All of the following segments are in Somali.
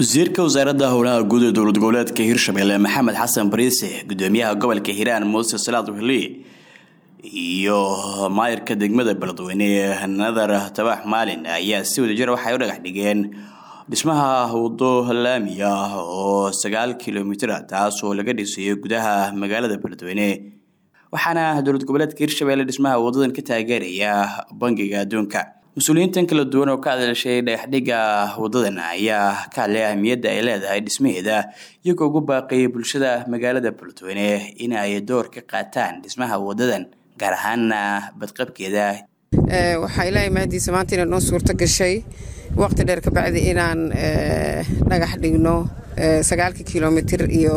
wasiirka wasaaradda howlaha guud ee dowlad goboleedka hirshabelle maxamed xasan bariise gudoomiyaha gobolka hiiraan muuse salaad wehli iyo maayirka degmada beledweyne nadar tabax maalin ayaa si wadajir waxay u dhagax dhigeen dhismaha wado laami ah oo sagaal kilomitira taasoo laga dhisayo gudaha magaalada beledweyne waxaana dowlad goboleedka hirshabelle dhismaha wadadan ka taageeraya bangiga adduunka mas-uuliyiintan kala duwan oo ka hadashay dhagaxdhiga wadadan ayaa ka hadlay ahmiyadda ay leedahay dhismaheeda iyagoo ugu baaqayay bulshada magaalada beledweyne in ay door ka qaataan dhismaha wadadan gaar ahaana badqabkeeda waxaa ilaahay mahadiisa maanta inay noo suurto gashay waqti dheer kabacdi inaan dhagax dhigno sagaalka kilomitir iyo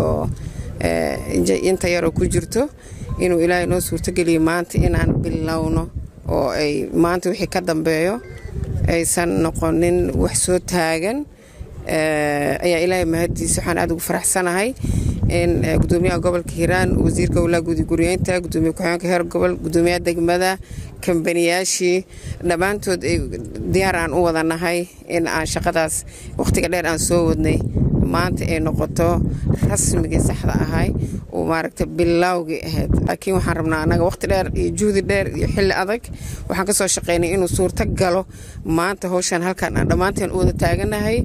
inta yaroo ku jirto inuu ilaahay noo suurtogeliyo maanta inaan bilowno oo ay maanta wixii ka dambeeyo aysan noqonin wax soo taagan ayaa ilaahay mahadiisa waxaan aad ugu faraxsanahay in gudoomiyaha gobolka hiiraan wasiirka howlaha guudi guryeynta gudoomiye ku-xigeenka heer gobol gudoomiyaha degmada kambaniyaashii dhammaantood diyaar aan u wadanahay in aan shaqadaas wakhtiga dheer aan soo wadnay maanta ay noqoto rasmigii saxda ahay oo maaragta bilowgii ahayd laakiin waxaan rabnaa annaga wakhti dheer iyo juhdi dheer iyo xilli adag waxaan ka soo shaqaynay inuu suurto galo maanta howshaan halkaan aan dhammaanteen u wada taaganahay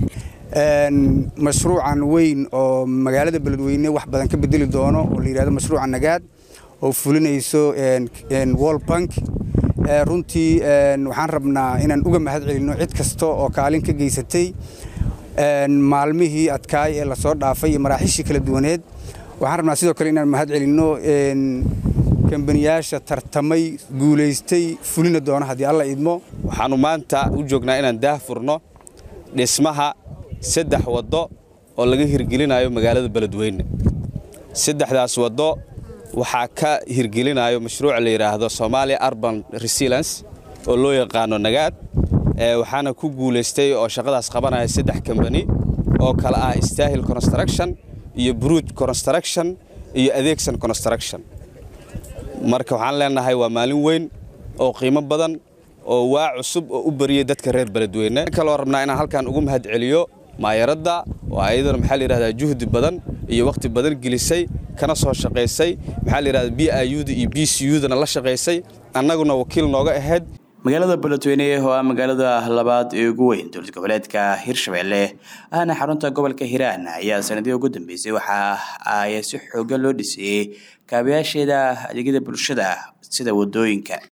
mashruucan weyn oo magaalada beledweyne wax badan ka bedeli doono oo la yidhahdo mashruuca nagaad oo fulinayso wall bank runtii waxaan rabnaa inaan uga mahad celinno cid kasta oo kaalin ka geysatay maalmihii adkaay ee lasoo dhaafay iyo maraaxiishii kala duwaneed waxaan rabnaa sidoo kale inaan mahad celinno kambaniyaasha tartamay guulaystay fulina doono haddii alla idmo waxaannu maanta u joognaa inaan daah furno dhismaha saddex waddo oo laga hirgelinayo magaalada beledweyne saddexdaas waddo waxaa ka hirgelinayo mashruuc la yidhaahdo somalia arban resilience oo loo yaqaano nagaad waxaana ku guulaystay oo shaqadaas qabanaya saddex kambani oo kale ah stahil construction iyo bruj construction iyo adeegsan construction marka waxaan leenahay waa maalin weyn oo qiimo badan oo waa cusub oo u bariyey dadka reer beledweyne kaloo rabnaa inaan halkan ugu mahad celiyo maayaradda oo ayadana maxaa layidhahdaa juhdi badan iyo wakhti badan gelisay kana soo shaqaysay maxaa layidhahdaa b i u da iyo b c u dana la shaqaysay annaguna wakiil nooga ahayd magaalada beledweyne oo ah magaalada labaad ee ugu weyn dowlad goboleedka hirshabelle ahna xarunta gobolka hiiraan ayaa sanadii ugu dambeysay waxa ay si xoogan loo dhisayey kaabayaasheeda adeegyada bulshada sida wadooyinka